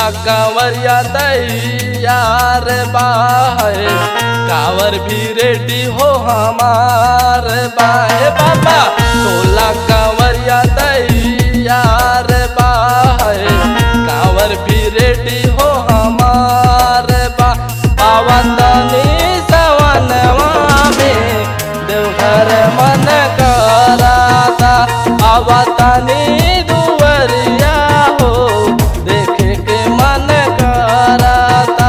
टोला कांवरिया दैया रे बाहे कांवर भी रेडी हो हमार बाहे बाबा टोला कांवरिया दैया रे बाहे कांवर भी रेडी हो हमार बा आवतनी सवनवा में देवघर मन कराता आवतनी दुवरिया हो देखे के मन कराता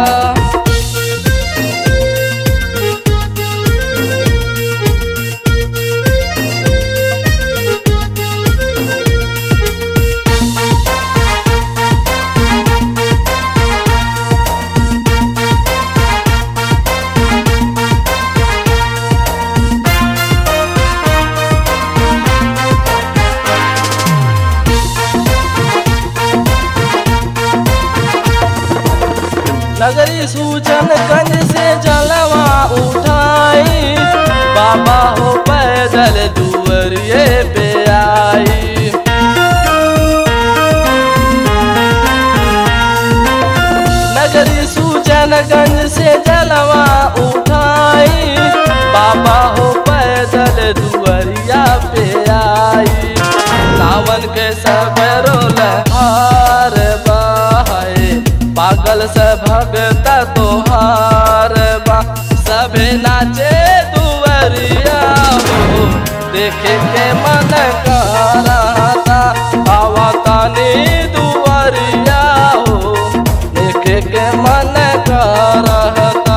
नगरी सूचन गंज से जलवा उठाई बाबा हो पैदल दुवरिए पे आई नगरी सूचन गंज से जलवा उठाई बाबा हो पैदल दुवरिया पे आई सावन के सब रोल हार बहाए पागल से भगत तोहार बा सभे नाचे दुवरिया हो देखे के मन कराता आवा तानी दुवरिया हो देखे के मन करता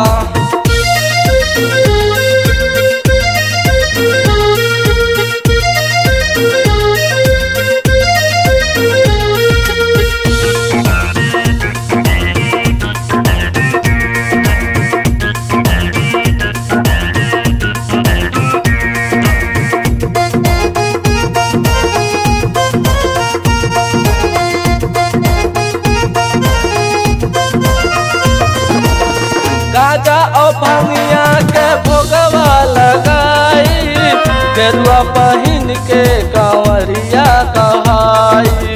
गाजा और भंगिया के भोगवा लगाई गेरुआ पहिन के कांवरिया कहाई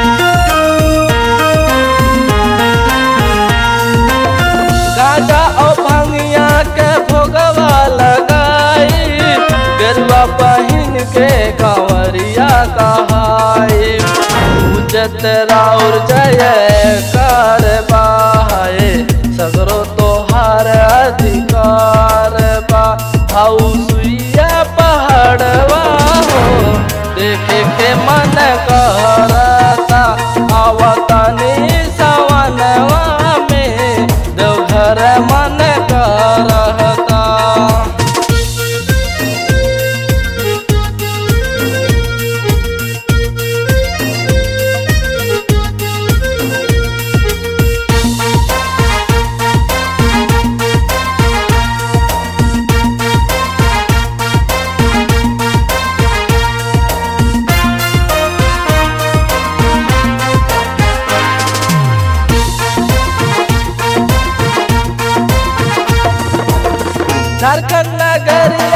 गाजा और भंगिया के भोगवा लगाई गेरुआ पहिन के कांवरिया कहाई उजत राउर जय कर बाहे सगरो तोहार अधिकार बा हाउ सुइया पहाड़वा हो देखे के मन करता आवतनी सवनवा में देवघर मन करता झारखंड नगरिया